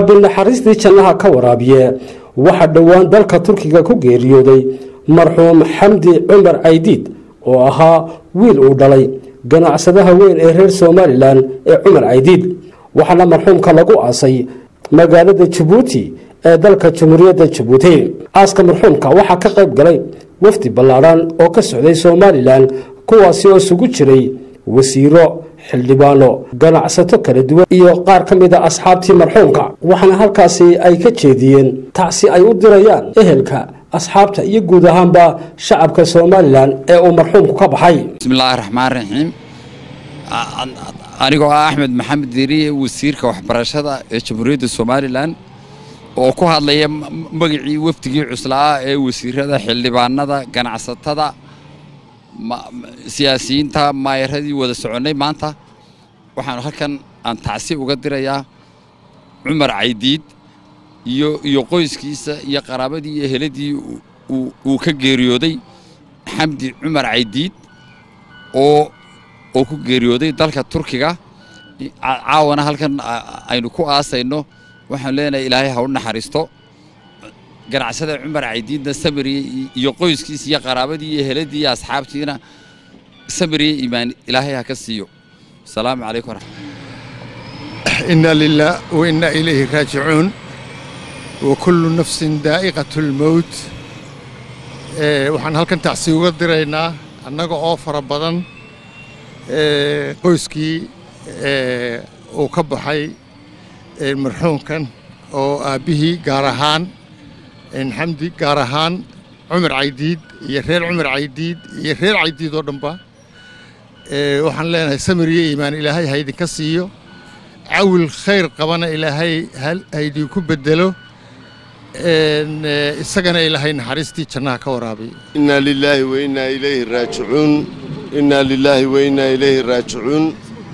rabbi naxariistii jannaha ka waraabiye waxaa dhowaan dalka turkiga ku geeriyooday marxuum xamdi cumar caydiid oo ahaa wiil uu dhalay ganacsadaha weyn ee reer somalilan ee cumar caydiid waxaana marxuumka lagu aasay magaalada jabuuti ee dalka jamhuuriyadda jabuuti aaska marxuumka waxaa ka qayb galay wafdi ballaadhan oo ka socday somalilan kuwaasi oo isugu jiray wasiiro xildhibaano ganacsato kala duwan iyo qaar ka mid a asxaabtii marxuumka waxaana halkaasi ay ka jeediyeen tacsi ay u dirayaan ehelka asxaabta iyo guud ahaanba shacabka somalilan ee uu marxuumku ka baxay bismillaahi raxmaan raxiim anigoo ah axmed maxamed deriye wasiirka waxbarashada ee jamhuuriyadda somalilan oo ku hadlaya magacii wafdigii cuslaa ee wasiirada xildhibaanada ganacsatada siyaasiyiinta maayaradii wada soconnay maanta waxaan halkan aan tacsi uga dirayaa cumar caydiid iyo iyo qoyskiisa iyo qaraabadii iyo eheladii uu ka geeriyooday xamdi cumar caydiid oo oo ku geeriyooday dalka turkiga caawana halkan aynu ku aasayno waxaan leenahay ilaahay ha u naxariisto ganacsada cumar caydiidna samiriye iyo qoyskiisa iyo qaraabadii iyo eheladii iyo asxaabtiina samiriye iimaan ilaahay ha ka siiyo asalaamu calaykum إنا لله وإنا إليه راجعون وكل نفس دائقة الموت waxaan halkan tacsi uga diraynaa annaga oo fara badan qoyskii uu ka baxay marxuumkan oo aabbihii gaar ahaan xamdi gaar ahaan cumar caydiid iyo reer cumar caydiid iyo reer caydiid oo dhanba waxaan leenahay samir iyo iimaan ilaahay ha idinka siiyo cawil khayr qabana ilaahay ha idinku bedelo isagana ilaahay naxariistii jannaha ka waraabiyo inaa lilaahi wa innaa ilayhi raajicuun innaa lilaahi wa innaa ilayhi raajicuun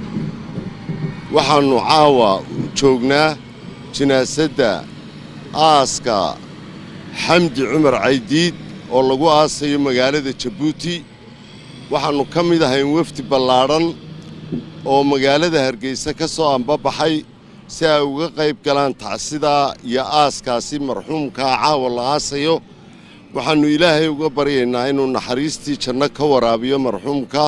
waxaannu caawa joognaa jinaasadda aaska xamdi cumar caydiid oo lagu aasayo magaalada jabuuti waxaannu ka mid ahayn wafdi ballaadhan oo magaalada hargeysa ka soo ambabaxay si ay uga qayb galaan tacsidaa iyo aaskaasi marxuumkaa caawa la aasayo waxaannu ilaahay uga baryaynaa inuu naxariistii janno ka waraabiyo marxuumka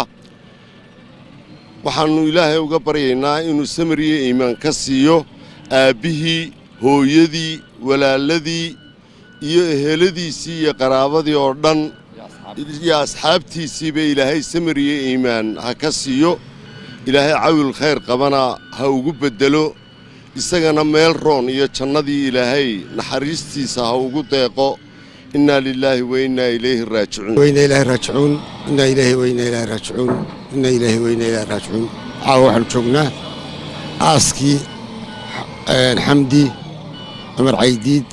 waxaannu ilaahay uga baryaynaa inuu samiriyo iimaan ka siiyo aabbihii hooyadii walaaladii iyo eheladiisii iyo qaraabadii oo dhan iyo asxaabtiisiiba ilaahay samiriyo iimaan ha ka siiyo ilaahay cawil khayr qabana ha ugu beddelo isagana meel roon iyo jannadii ilaahay naxariistiisa ha ugu deeqo innaa lilaahi wa innaa ilayhi raajicuun وإنا إليه راجعون إنا إليه وإنا إليه راجعون إنا إليه وإنا إليه راجعون caawa waxaanu joognaa aaskii xamdi cumar caydiid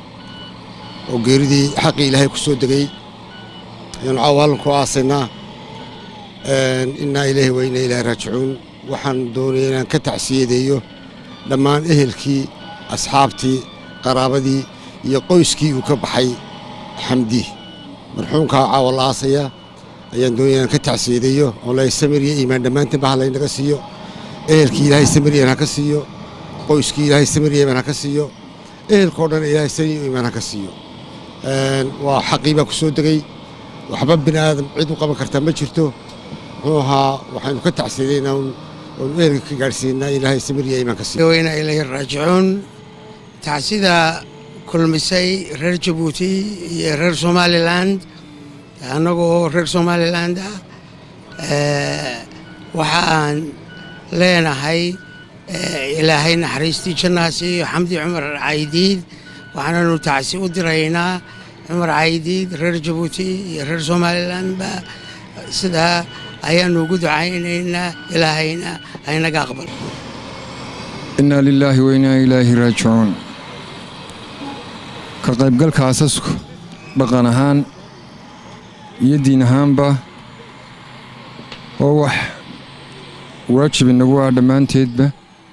oo geeridii xaqii ilaahay ku soo degay ayaanu caawa hallan ku aasaynaa innaa ilayhi wa innaa ilaahi raajicuun waxaan doonaya inaan ka tacsiyadeeyo dhammaan ehelkii asxaabtii qaraabadii iyo qoyskii uu ka baxay xamdi marxuumkaa caawa la aasaya ayaan doonaya inaan ka tacsiyadeeyo oo la samir iyo iimaan dhammaantiin ba laynaga siiyo ehelkii ilaahay samir iimaan ha ka siiyo qoyskii ilaahay samir iyo iimaan ha ka siiyo ehelkao dhan ilaahay samir iyo iimaan ha ka siiyo waa xaqii baa ku soo degay waxba bini aadam cid u qaban kartaa ma jirto muxuu ahaa waxaynu ka tacsiyadaynaa oonu ehelka ka gaadhsiinaa ilaahay samir iyo iimaan ka siiyo weyna ilayhi raajicuun tacsida kulmisay reer jabuuti iyo reer somaliland annagoo reer somaliland ah waxa aan leenahay ilaahay naxariistii jannaha siiyo xamdi cumar caydiid waxaananu tacsi u diraynaa cumar caydiid reer jabuuti iyo reer somalilandba sidaa ayaanu ugu ducaynaynaa ilaahayna haynaga aqbal innaa lilaahi wa innaa ilaahi raajicuun ka qaybgalka aasasku dhaqan ahaan iyo diin ahaanba oo wax waajib inagu ah dhammaanteedba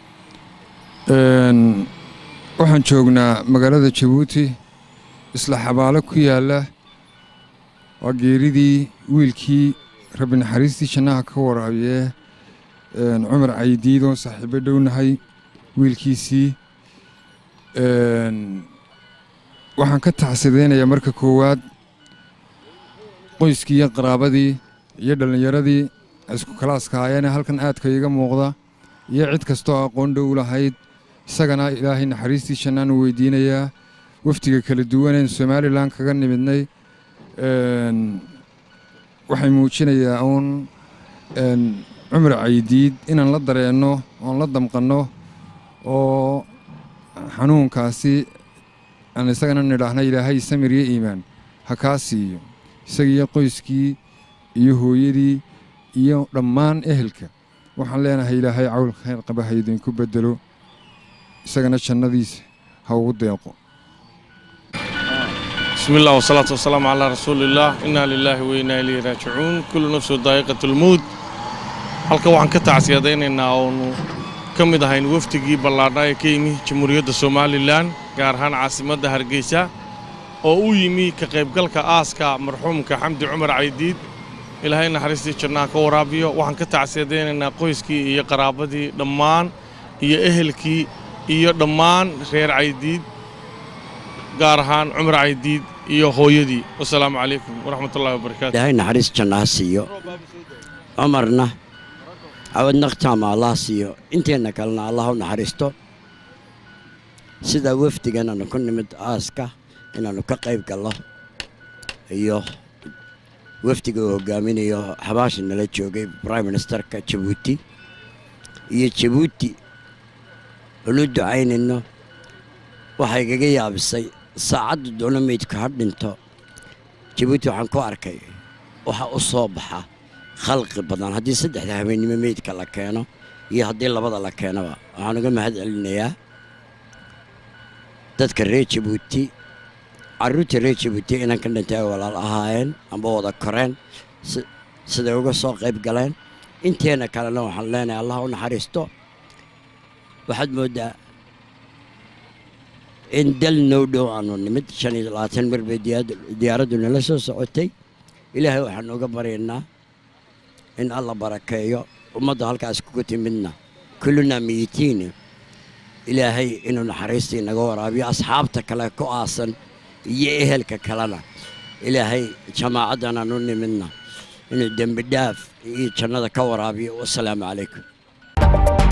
waxaan joognaa magaalada jabuuti isla xabaalo ku yaalla waa geeridii wiilkii rabbi naxariistii jannaha ka waraabiyee cumar caydiid oo saaxiibo dhownahay wiilkiisii waxaan ka taxsideynayaa marka koowaad qoyskii iyo qaraabadii iyo dhallinyaradii isku kalaaska hayeene halkan aadka iiga muuqda iyo cid kastoo aqoon dhow lahayd isagana ilaahay naxariistii jannaanu weydiinayaa wafdiga kala duwaneen somalilan kaga nimidnay waxay muujinayaa uun cumar caydiid inaan la dareenno oon la damqanno oo xanuunkaasi aan isagana nidhaahna ilaahay samir iyo iimaan ha kaa siiyo isagiiyo qoyskii iyo hooyadii iyo dhammaan ehelka waxaan leenahay ilaahay cawl khayr qaba ha idinku beddelo isagana jannadiisa ha ugu deeqo بسم الله والصلاة والسلام على رسول الله إنا لله وإنا إليه راجعون كل نفس ذائقة الموت halka waxaan ka tacsiyadaynaynaa oonu ka mid ahayn wafdigii ballaadhnaa ee ka yimi jamhuuriyadda somalilan gaar ahaan caasimadda hargeysa oo u yimi ka qaybgalka aaska marxuumka xamdi cumar caydiid ilaahay naxariistii jannaha ka waraabiyo waxaan ka tacsiyadaynaynaa qoyskii iyo qaraabadii dhammaan iyo ehelkii iyo dhammaan reer caydiid gaar ahaan cumar caydiid iyo hooyadii wasalaamu calaykum waraxmatullahi wabarakaatu ilaahay naxariis jannaha siiyo cumarna cawad naqtaama allah siiyo inteenna kalena allah u naxariisto sidaa wafdigan aanu ku nimid aaska inaannu ka qayb gallo iyo wafdiga uu hogaaminayo xabaashi nala joogay brime ministerka jabuuti iyo jabuuti unu ducaynayno waxay igaga yaabisay saacadda doono meydku ha dhinto jabuuti waxaan ku arkay waxa u soo baxa khalqi badan haddii saddexda habeennimo meydka la keeno iyo haddii labada la keenaba waxaan uga mahad celinayaa dadka reer jabuuti carruurta reer jabuuti inan ka dhintay ay walaal ahaayeen amba wada koreen siday uga soo qayb galeen inteena kalena waxaan leenahay allah u naxariisto waxaad mooddaa in dal noo dhow aanu nimid shan iyo labaatan mar bay diyaaraddu nala soo socotay ilaahay waxaan uga baryaynaa in alla barakeeyo ummadda halkaas kuga timidna kullunaa miyitiini ilaahay inuu naxariistii naga waraabiyo asxaabta kale ku aasan iyo ehelka kalena ilaahay jamaacaddan aan u nimidna inuu dembi dhaaf iyo jannada ka waraabiyo wasalaamu calaykum